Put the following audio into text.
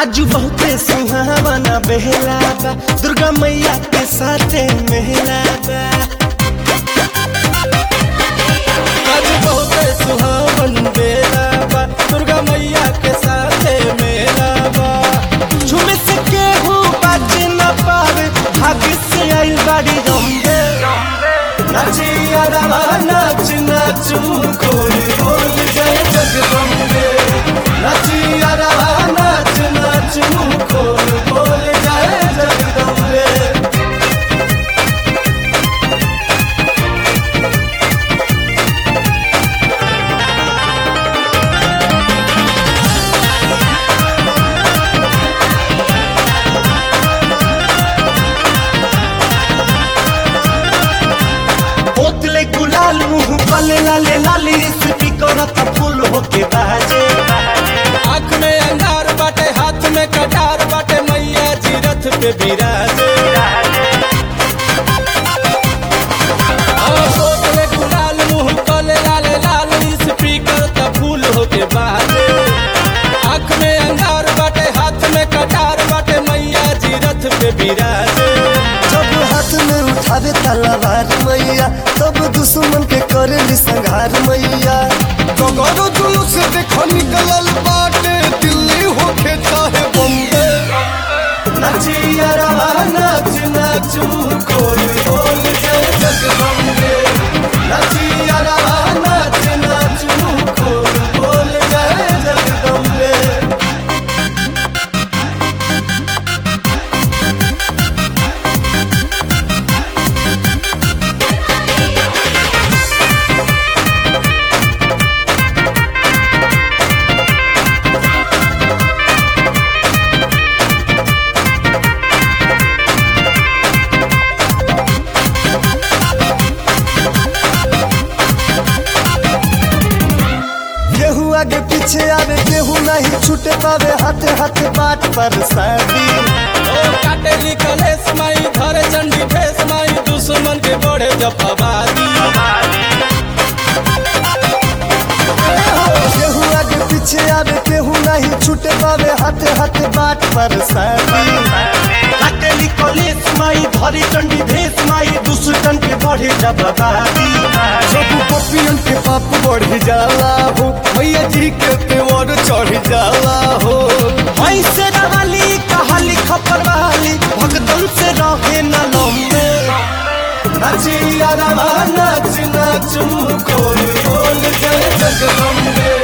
आज बहुते सुहावना बेहला बा दुर्गा मैया के साथे मेला बा आज बहुते सुहावन बेला बा दुर्गा मैया के साथे मेला बा झूमे से केहू बाज न पावे भाग्य से आइल बाड़ी रंगे नाचिया रवा नाच नाचू कोई बोल जय जगदम्बे नाचिया रवा नाच नाचू कोई बोल जय जगदम्बे बोतले गुलाल मुंह पले लाले लाली स्पीकर त फूल होके बाजे आँख में अंगार बाटे हाथ में कटार बाटे मैया जी रथ पे बिराजे और बोतले गुलाल मुंह तले लाले लाल स्पीकर त फूल होके बाजे आँख में अंगार बाटे हाथ में कटार बाटे मैया जी रथ पे बिराजे जब हाथ में उठावे तलवार मैया तब दुश्मन के करेली संघार मैया कगरो जुलूस देखो निकलल बाटे दिल्ली होके चाहे बम्बे नाचिया रवा नाच नाचू कोई बोल जय जगदम्बे नाचिया रवा नाच नाचू कोई बोल जय जगदम्बे केहू आगे पीछे आवे केहू नहीं छूटे पावे हाथे हाथे बाट पर शादी ओ काटेली कलेश माई धरे चंडी भेष माई दुश्मन के बढ़े जफाबादी केहू आगे पीछे आवे केहू नहीं छूटे पावे हाथे हाथे बाट पर शादी काटेली कलेश माई धरी चंडी भेष माई दुश्मन के बढ़े जबादी सब पपियन के पाप बढ़ जाला हो मैया जी के तेवर चढ़ जाला हो ऐसे रवाली कहाली खपर वाली भगतन से रहे न लम्बे नाचिया रवा नाच नाचू कोई बोल जय जगदम्बे